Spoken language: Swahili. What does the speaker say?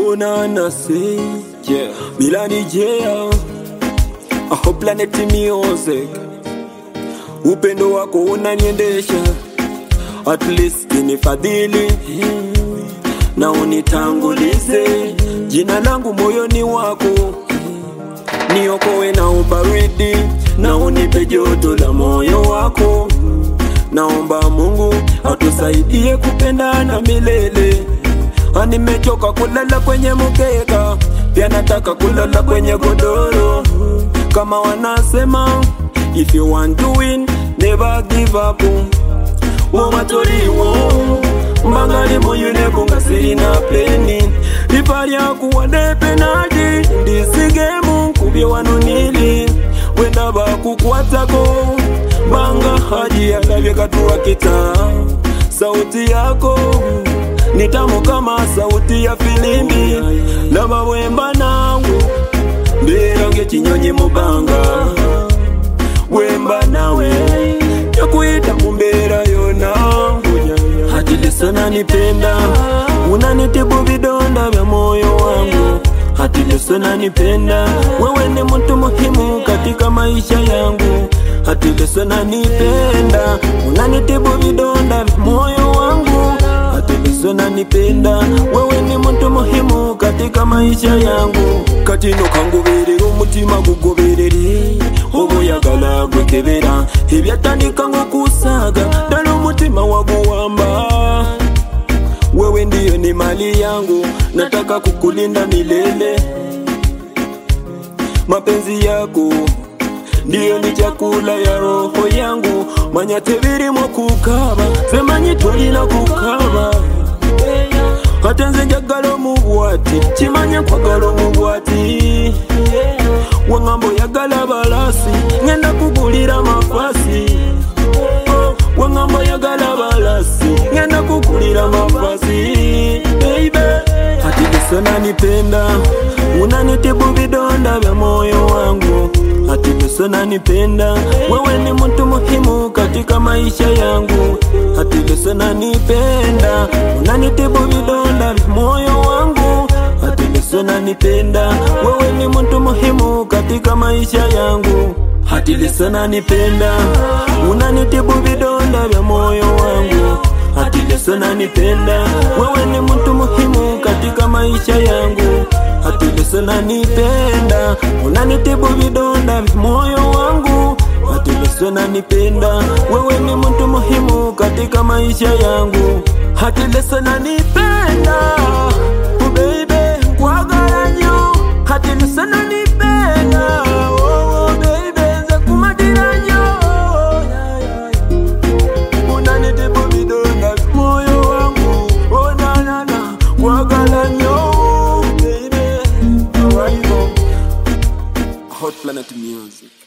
Ona nasi Yeah. Milani Jea Aho Planet Music Upendo wako unaniendesha At least nifadhili Na unitangulize Jina langu moyoni wako Niokoe na ubaridi Na unipe joto la moyo wako Naomba Mungu atusaidie kupendana milele. Ah, Nimechoka kulala kwenye mkeka, pia nataka kulala kwenye godoro. Kama wanasema if you want to win never give up. Womatoliwo mbangali muyune kungasirina peni lipalya kuwade penalti ndisigemu kubye wano nili wenda bakukwatako banga haji alabye katuwa kita sauti yako ni tamu kama sauti ya filimbi laba bwemba nawe mbeera ng'ekinyonyi mu bbanga wemba nawe yakuyita mu mbeera yona hati leso nanipenda unanitibu vidonda vya moyo wangu hati leso nanipenda wewe ni mtu muhimu katika maisha yangu hati leso nanipenda unanitibu vidonda vya moyo wangu hati leso nanipenda wewe ni mtu muhimu katika maisha yangu katino kangoberera umutima gugoberere obuyagala gwekebera ebyatandika ng'okusaga ddala umutima waguwamba wewe ndiyo ni mali yangu nataka kukulinda milele mapenzi yako ndiyo ni chakula ya roho yangu manya tebirimo kukaba semanyi tolina kukaba ate nze njagala omubwati kimanye nkwagala omubwati waŋŋamba oyagala balasi ŋenda kugulira mafasi Oh, waŋŋamba oyagala balasi ŋenda kugulira mafasi Baby, hati leso nanipenda unanitibu vidonda vya moyo wangu hati leso nanipenda wewe ni mtu muhimu katika maisha yangu hati leso nanipenda unanitibu vidonda vya moyo wangu hati leso nanipenda wewe ni mtu muhimu katika maisha yangu hati leso nanipenda unanitibu vidonda vya moyo wangu hati leso nanipenda wewe ni mtu muhimu katika maisha yangu hati leso nanipenda unanitibu vidonda vya moyo wangu hati leso nanipenda wewe ni mtu muhimu katika maisha yangu hati leso nanipenda oh baby nkwagala nnyo hati leso nanipenda oh, oh baby nze kumatira nnyo Yeah, yeah, yeah. unanitibu vidonda vya moyo wangu oh, na, na, na. kwagala nnyo baby Arrival. Hot Planet Music